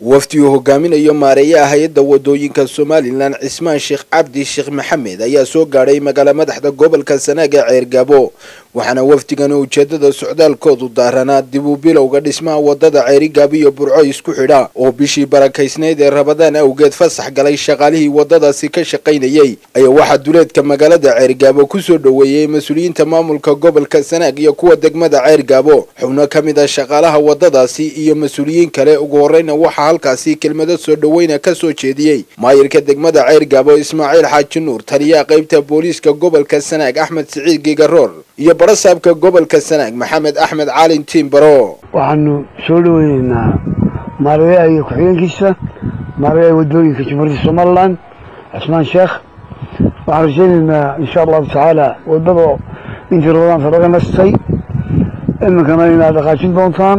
wafdi uu hogaaminayo maareeyaha hay-adda wadooyinka somalilan cismaan sheekh cabdi sheekh maxamed ayaa soo gaadhay magaala madaxda gobolka sanaag ee ceergaabo waxaana wafdigani ujeedada socdaalkoodu daaranaa dib u bilowga dhismaha wadada ceerigaabo iyo burco isku xidha oo bishii barakaysnayd ee rabadaan awgeed fasax galay shaqaalihii wadadaasi ka shaqaynayey ayaa waxaa duleedka magaalada ceergaabo kusoo dhoweeyey mas-uuliyiinta maamulka gobolka sanaag iyo kuwa degmada ceergaabo xubno ka mid a shaqaalaha wadadaasi iyo mas-uuliyiin kale ugu horreyna waxaa halkaasi kelmado soo dhoweyna ka soo jeediyey maayirka degmada ceergaabo ismaaciil xaaji nuur taliyaha qaybta booliiska gobolka sanaag axmed siciid gigaroor iyo barasaabka gobolka sanaag maxamed axmed caalin tiimbaro waxaanu soo dhoweyneynaa maareeyaha iyo ku-xigeenkiisa maareeyaha wadooyinka jamhuuriyadda somalilan cismaan sheekh waxaan rajaynaynaa insha allahu tacaala wadada intii rabadaanta laga nastay iminkana inaad dhaqaajin doontaan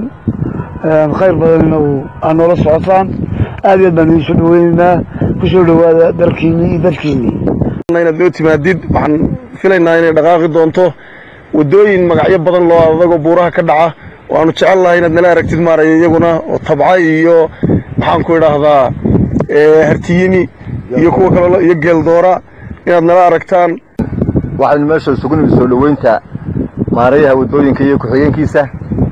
khayr badanina aad noola socotaan aad iyo aad baan idiin soo dhoweyneynaa kusoo dhowaada dalkiinii iyo dadkiinii inaad noo timaadid waxaan filaynaa inay dhaqaaqi doonto wadooyin magacyo badan loo adagoo buuraha ka dhaca waanu jecel lahay inaad nala aragtid maaraya iyaguna oo tabca iyo maxaan ku idhaahdaa hartiyini iyo kuwa kale iyo geeldoora inaad nala aragtaan waxaynu meesha isugu nimid soo dhoweynta maareeyaha wadooyinka iyo ku-xigeenkiisa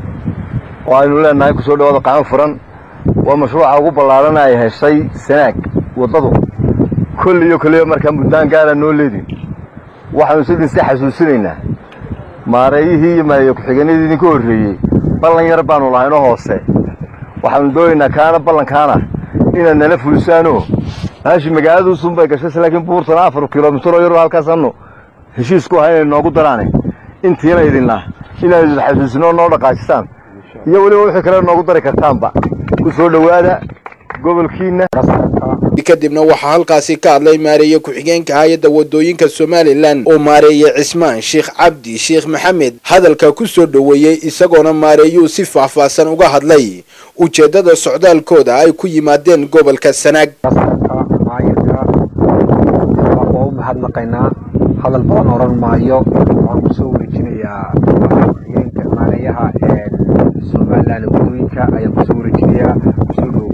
oo aynu leenahay kusoo dhawaada qacmo furan waa mashruuca ugu ballaarana ay heshay sanaag waddadu kolli iyo kolliba markaa muddaan gaara noo leedin waxaanu sidin si xasuusinaynaa maareeyihii iyo maareeye ku-xigeenadii idinka horreeyey ballan yar baanu lahaynoo hoose waxaanu doonaynaa kaana ballankaana inaad nala fulisaanoo maashi magaaladuusun bay gashay laakiin buurtana afar kilomitir oo yaroo halkaasaanu heshiisku ahay inay noogu daraane intiina idinna inaad idin xasuusinoo noo dhaqaajisaan iyo weliba wixii kale noogu dari kartaanba ku soo dhowaada gobolkiinna kadibna waxaa halkaasi ka hadlay maareeye ku-xigeenka hay-adda wadooyinka somalilan oo maareeye cismaan sheekh cabdi sheekh maxamed hadalka ku soo dhoweeyey isagoona maareeyuu si faahfaahsan uga hadlay ujeeddada socdaalkooda ay ku yimaadeen gobolka sanaag maayirka waa u mahadnaqaynaa hadal badan odhan maayo waxaan kusoo wareejinayaa ku-xigeenka maareeyaha somalilan wadooyinka ayaan kusoo wareejinayaa kusoo dhow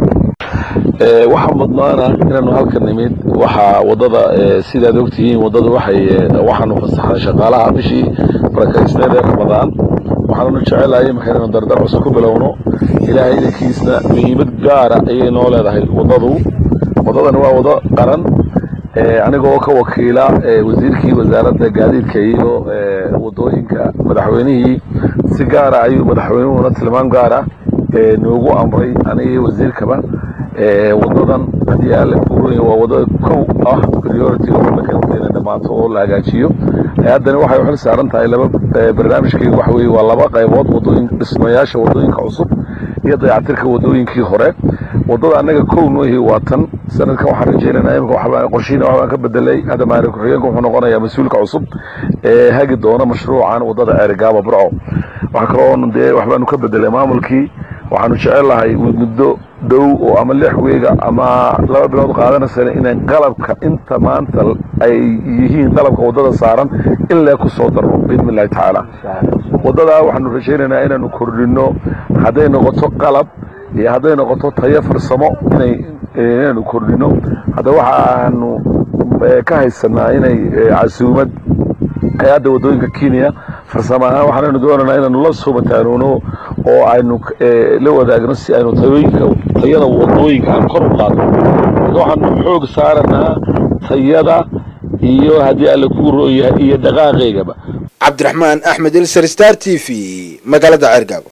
waxaa mudnaana inaanu halka nimid waxaa wadada sidaad ogtihiin wadada waxay waxaanu fasaxnay shaqaalaha bishii barakaysneed ee ramadaan waxaananu jecelahay marka inaynu dardar cusub ku bilowno ilaahay idankiisna muhiimad gaara ayay noo leedahay wadadu wadadani waa wado qaran anigoo ka wakiila wasiirkii wasaaradda gaadiidka iyo wadooyinka madaxweynihii si gaara ayuu madaxweynuhuna tilmaam gaara noogu amray aniga wasiirkaba wadadan haddii alle buuraya waa wadada kow ah priority ina dhamaato oo la hagaajiyo haddana waxay u xil saaran tahay laba barnaamijkeyga waxa weye waa laba qaybood wadooyin dhismayaasha wadooyinka cusub iyo dayactirka wadooyinkii hore wadada annaga kow noohi waa tan sanadkan waxaan rajaynaynaa imika waxbaan qorshiina waxbaan ka bedelay hadda maari ku-xigeenka wuxuu noqonayaa mas-uulka cusub ee hagi doona mashruucan wadada ceerigaaba burco waxa kaloo dee waxbaanu ka bedelay maamulkii waxaanu jecel lahay muddo dhow oo ama lix weega ama laba bilood qaadanaysana inay qalabka inta maanta ay yihiin qalabka waddada saaran in lee ku soo darno biidni illahi tacaala waddadaa waxaanu rajaynaynaa inaanu kordhinno hadday noqoto qalab iyo hadday noqoto tayo farsamo inay inaanu kordhinno hadda waxaanu ka haysanaa inay casuumad hay-adda waddooyinka kenya farsamo ahaan waxaanaynu doonaynaa inaanu la soo mataanuuno oo aynu la wadaagno si aynu tayooyinka tayada wadooyinka aan kor u qaadno waxaanu xoog saaranaa tayada iyo haddii alle ku rooyahay iyo dhaqaaqeygaba cabdiraxmaan axmed ilser star t v magaalada ceergaabo